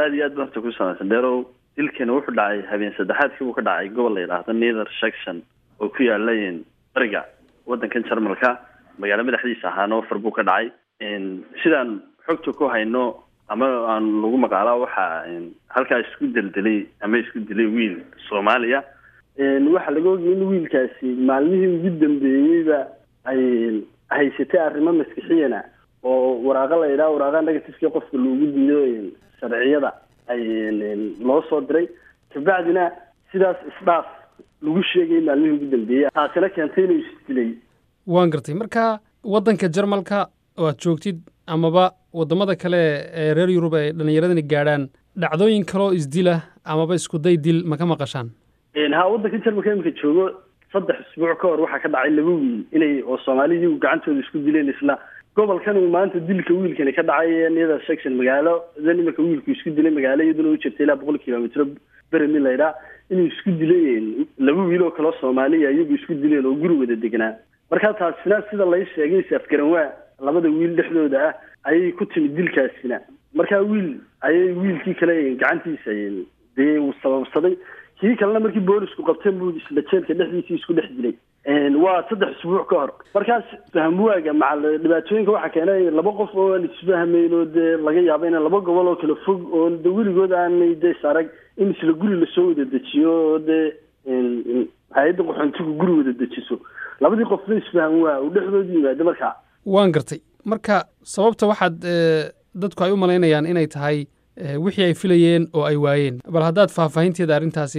aada iyo aad ba horta ku samaysan dheerow dilkani wuxuu dhacay habeen saddexaadkii buu ka dhacay gobol la yidhaahdo nether section oo ku yaala bariga waddankan jarmalka magaalo madaxdiisa ahaa nofer buu ka dhacay sidaan xogta ku hayno ama aan lagu maqaalaa waxaa halkaa isku deldelay ama isku dilay wiil soomaaliya waxaa laga ogayay in wiilkaasi maalmihii ugu dambeeyeyba ay haysatay arrimo maskixiyana oo waraaqa la yidhaha waraaqa negatifkii qofka loogu diido sharciyada ay loo soo diray kabacdina sidaas isdhaaf lagu sheegay maalmihii ugu dambeeyey taasina keentay inuu isdilay waan gartay marka waddanka jarmalka oo aad joogtid amaba waddamada kale ee reer yurub ay dhallinyaradani gaadhaan dhacdooyin kaloo isdila amaba iskuday dil ma ka maqashaan ha waddanka jarmalka iminka joogo saddex isbuuc ka hor waxaa ka dhacay laba wiil inay oo soomaalidii gacantooda isku dileen isla gobolkan uu maanta dilka wiilkani ka dhacay nether section magaalo dan iminka wiilku isku dilay magaalo iyaduna u jirta ilaa boqol kilomitro beremi laydhaa inuu isku dilay laba wiil oo kaleo soomaaliya iyagu isku dileen oo guri wada degnaa markaa taasina sida lay sheegay safgaranwaa labada wiil dhexdooda ah ayay ku timid dilkaasina markaa wiil ayay wiilkii kale gacantiisa dee uu sababsaday kii kalena markii boolisku qabteen buu isla jeelka dhexdiisii isku dhex dilay waa saddex isbuuc ka hor markaas fahmwaaga maca dhibaatooyinka waxaa keenay laba qof oo aan isfahmayn oo dee laga yaabo in laba gobol oo kala fog oo de weligood aanay de sarag in isla guri lasoo wada dejiyo oo dee hay-adda qaxoontigu guri wada dejiso labadii qofna isfahan waa uu dhexdooda yimaado markaa waan gartay marka sababta waxaad dadku ay u malaynayaan inay tahay wixii ay filayeen oo ay waayeen bal haddaad faahfaahinteeda arrintaasi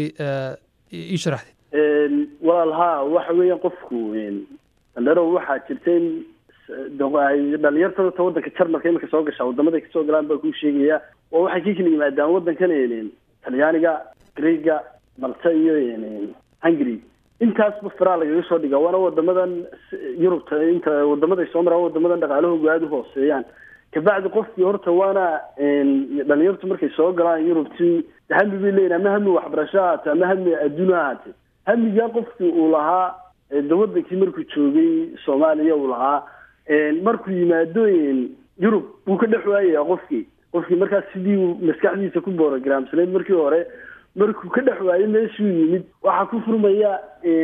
ii sharaxdid walaal haa waxa weeyaan qofku dhallinyaro waxaa jirta in dhalinyartada ta waddanka jarmalka imika soo gashaa waddamaday kasoo galaan baa kuu sheegaya oo waxay ka kala yimaadaan waddankan talyaaniga greega malta iyo hungary intaasba faraa lagaga soo dhigaa waana wadamadan yurubta inta wadamaday soo maraan wadamadan dhaqaalahoogu aada u hooseeyaan kabacdi qofkii horta waana dhalinyartu markay soo galaan yurubtii hami bay leeyihin ama hami waxbarasho ahaate ama hami adduun ha ahaate hamigaa qofkii uu lahaa de wadankii markuu joogay soomaaliya uu lahaa markuu yimaado yurub wuu ka dhex waayaya qofkii qofkii markaas sidii uu maskaxdiisa ku borogramsanayd markii hore markuu ka dhex waayo meeshuu yimid waxaa ku furmaya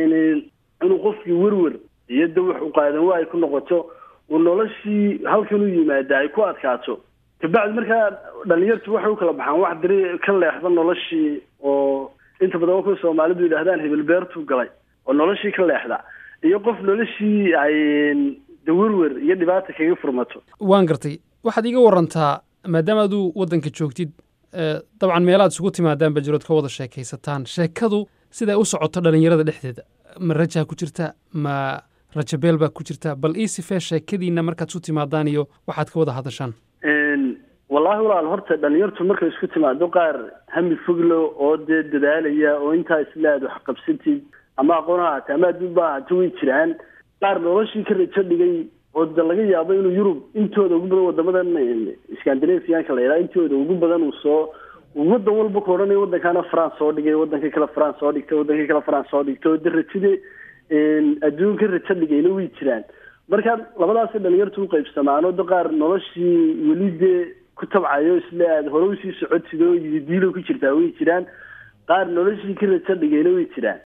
inuu qofkii werwer iyo de wax u qaadan waa ay ku noqoto uu noloshii halkan u yimaada ay ku adkaato kabacdi markaa dhalinyartu waxay u kala baxaan wax diri ka leexda noloshii oo inta badan waa kuwa soomaalidu yidhahdaan hebel beertuu galay oo noloshii ka leexda iyo qof noloshii ay de werwer iyo dhibaata kaga furmato waan gartay waxaad iiga warantaa maadaama aduu waddanka joogtid dabcan meelaad isugu timaadaan bajirood ka wada sheekaysataan sheekadu siday u socoto dhallinyarada dhexdeeda ma rajaa ku jirta ma rajabeel baa ku jirta bal ii sifee sheekadiina markaad isu timaadaan iyo waxaad ka wada hadashaan wallaahi walaal horta dhalinyartu markay isku timaado qaar hami foglo oo dee dadaalaya oo intaa isle aad wax qabsatid ama aqoon ha ahaate ama adduun ba ahaato way jiraan qaar noloshii ka rajo dhigay oo de laga yaabo inuu yurub intooda ugu badan wadamadan scandinavianka la yidhaha intooda ugu badan uu soo waddan walba ku odhanayo waddankaana france soo dhigay waddanka kale france soo dhigtay waddanka kale france soo dhigtay oo de rajade adduunka rajo dhigayna way jiraan marka labadaasay dhalinyartu u qaybsamaan oo de qaar noloshii weli dee ku tabcayo isle aad hore usii socotid oo yididiilo ku jirtaa way jiraan qaar noloshii ka rajo dhigayna way jiraan